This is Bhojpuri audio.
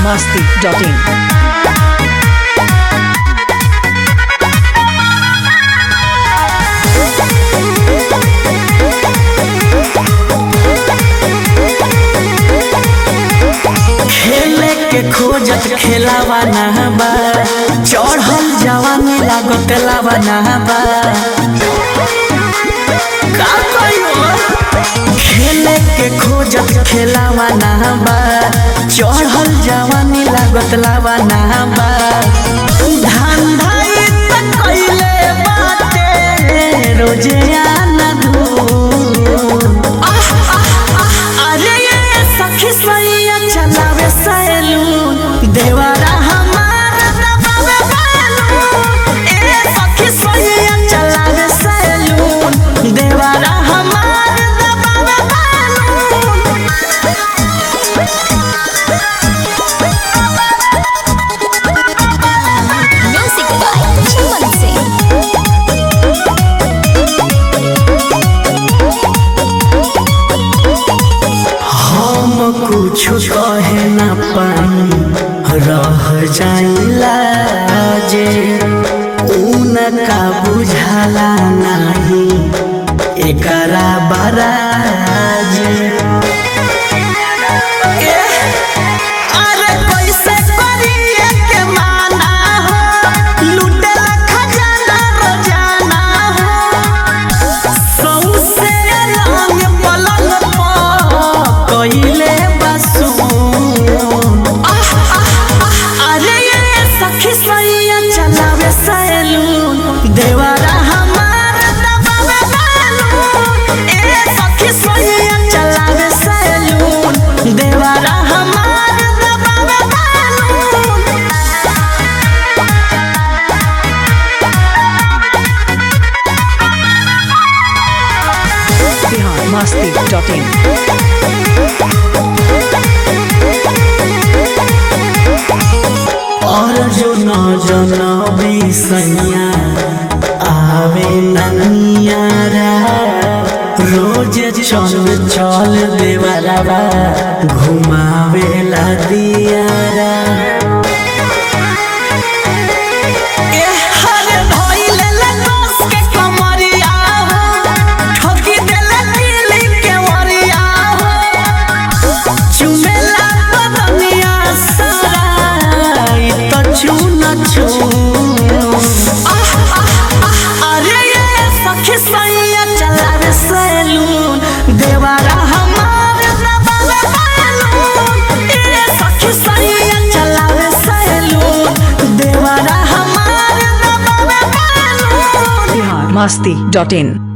masti.in. खेले के खोजत खेलावा ना बा चढ़ल जवानी लागत लावा ना बा का कहियो खेले के खोजत खेलावा ना बा चढ़ल जवानी लागत लावा ना बा धंधा त कइले बाटे रोजे आना धूम अरे ये सखी सैया चलावे सैलून देवारा हमार दबावे बैलून ए सखी सैया चलावे सैलून देवारा हमार दबावे balloon Music by Chaman Singh. हम कुछ कहे न पाई रह जाइला जे उनका बुझाला नहीं एकरा बराज अरे कैसे करिए के माना हो लुटेला खजाना रोजाना हो सौसे रंग पलंग पर कइले बसून अरे ये सखी सैया चलावे सैलून देवारा हमार दबावे बैलून ए सखी सैया चलावे सैलून देवारा हमार दबावे बैलून Bihar masti.in. और जो न जनबी सैया आवे ननियारा रोज चल चल देवरवा घुमावेला दियारा ए हरे भइले लगोस के कमरिया हो ठोकी देले दिली के वरिया हो चुमेला बदनिया सारा ई तो चून चून अरे ये सखी सैया चलावे सैलून देवारा हमार दबावे बैलून ए सखी सैया चलावे सैलून देवारा हमार दबावे बैलून Bihar masti.in.